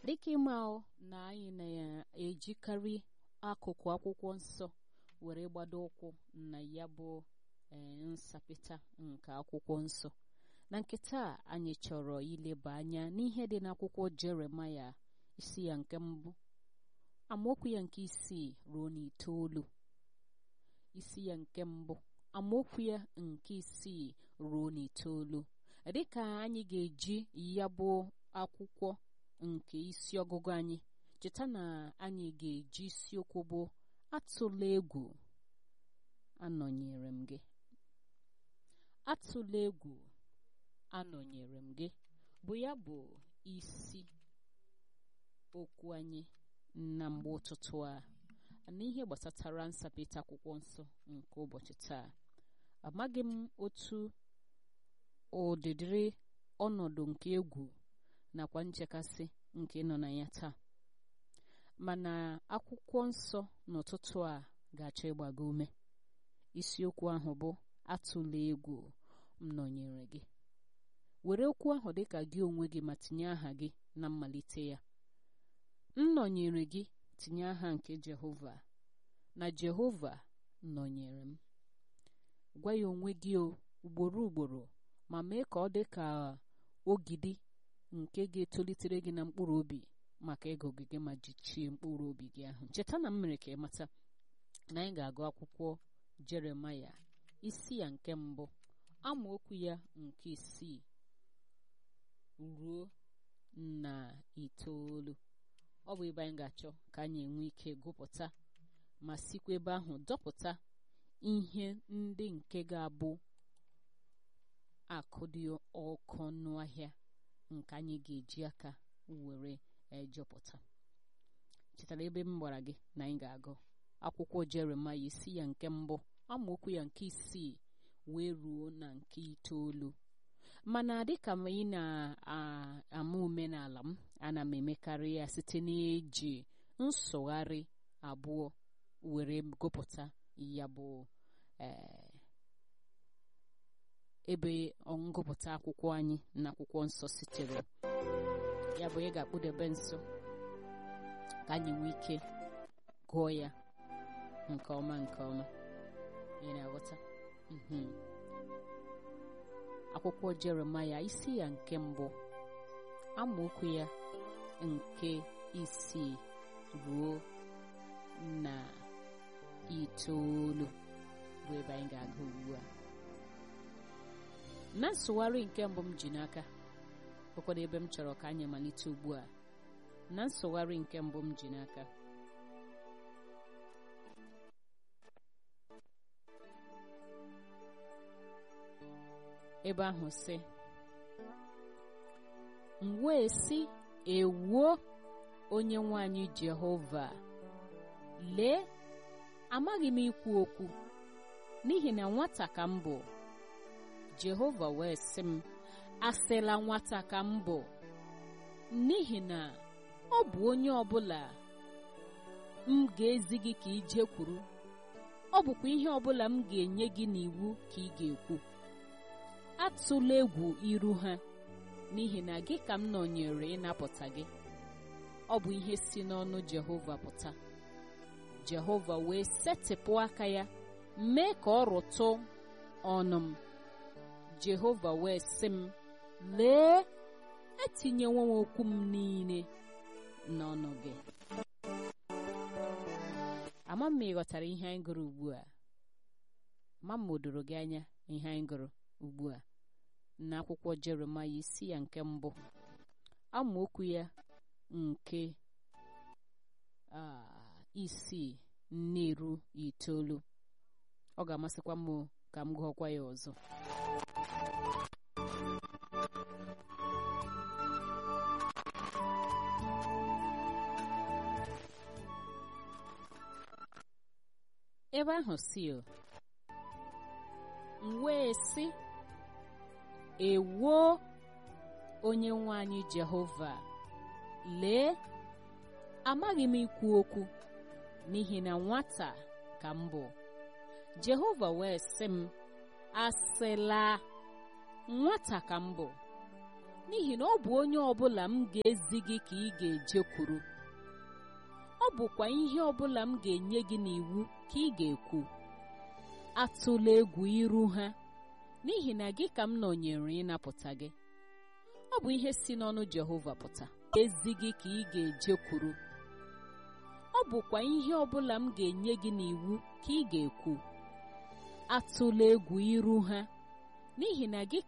dịka ịma na anyị na-ejikarị akụkụ akwụkwọ nsọ were gbado ụkwụ na ya bụ nsapịta nke akwụkwọ nsọ na nke taa anyị chọrọ ileba anya n'ihe dị n'akwụkwọ jeremaya isi ya nke mbụ amaokwu ya nke isii ruo n'itoolu isi ya nke mbụ amaokwu ya nke isii ruo n'itoolu dịka anyị ga-eji ya bụ akwụkwọ nke isi ọgụgụ anyị cheta na anyị ga-eji isiokwu bụ atụla egwu anọnyere m gị atụla egwu anọnyere m gị bụ ya bụ isi okwu anyị na mgbe ụtụtụ a n'ihe gbasatara nsapịta akwụkwọ nsọ nke ụbọchị taa amaghị m otu ụdịdịrị ọnọdụ nke egwu nakwa nchekasị nke nọ na ya taa mana akwụkwọ nsọ n'ụtụtụ a ga-achọ ịgbago ume isiokwu ahụ bụ atụla egwu m nọnyere gị were okwu ahụ dịka gị onwe gị ma tinye aha gị na mmalite ya m nọnyere gị tinye aha nke Jehova na Jehova nọnyere m gwa ya onwe gị ugboro ugboro ma mee ka ọ dị ka ogidi nke ga-etolitere gị na mkpụrụ obi maka ịgụ gị ma jichie mkpụrụ obi gị ahụ cheta na m mere ka ị mata na anyị ga-agụ akwụkwọ Jeremaya isi ya nke mbụ amaokwu ya nke isii ruo na itoolu ọ bụ ebe anyị ga-achọ ka anyị enwe ike gụpụta ma sikwa ebe ahụ dọpụta ihe ndị nke ga-abụ akụ dị ọkụ ọnụ ahịa nke anyị ga-eji aka were ejọpụta chetara ebe m gbara gị na anyị ga-agụ akwụkwọ Jeremaya isi ya nke mbụ amaokwu ya nke isii wee ruo na nke itoolu mana dịka m ị na-ama omenala m ana m emekarị ya site n'iji nsụgharị abụọ were gụpụta ya bụ ebe ngụpụta akwụkwọ anyị na akwụkwọ nsọ sitere ya bụ ị ga-akpụdebe nso ka anyị nwee ike gụọ ya nke ọma nke ọma ị na-aghọta akwụkwọ Jeremaya isi ya nke mbụ amaokwu ya nke isii ruo na itoolu bụ ebe anyị ga-aga ugbu a na nsụgharị nke mbụ m ji n'aka bụkwara ebe m chọrọ ka anyị malite ugbu a na nsụgharị nke mbụ m ji n'aka ebe ahụ sị m wee sị ewuo onye nwanyị Jehova lee amaghị m ikwu okwu n'ihi na nwata ka m bụ Jehova wee sị m asịla nwata ka m bụ n'ihi na ọ bụ onye ọbụla m ga-ezi gị ka ije kwuru ọ bụkwa ihe ọbụla m ga-enye gị n'iwu ka ị ga-ekwu atụla egwu iru ha n'ihi na gị ka m nọnyere ịnapụta gị ọ bụ ihe si n'ọnụ Jehova pụta Jehova wee setịpụ aka ya mee ka ọ rụtụ ọnụ m Jehova wee sị m lee etinyewo m okwu m niile n'ọnụ gị ama m ị ghọtara ihe anyị gụrụ ugbu a ma m doro gị anya ihe anyị gụrụ ugbu a n'akwụkwọ Jeremaya isi ya nke mbụ amaokwu ya nke isii na-eru itoolu ọ ga-amasịkwa m ka m gụọkwa ya ọzọ ebe ahụ si m wee sị ewuo onye nwe anyị Jehova lee amaghị m ikwu okwu n'ihi na nwata ka m bụ Jehova wee sị m asịla nwata ka m bụ n'ihi na ọ bụ onye ọbụla m ga-ezi gị ka ị ga-ejekwuru ọ bụkwa ihe ọbụla m ga-enye gị n'iwu ka ị ga-ekwu atụla egwu iru ha n'ihi na gị ka m nọnyere ịnapụta gị ọ bụ ihe si n'ọnụ Jehova pụta ezi gị ka ị ga-ejekwuru ọ bụkwa ihe ọbụla m ga-enye gị n'iwu ka ị ga-ekwu atụla egwu iru ha n'ihi na gị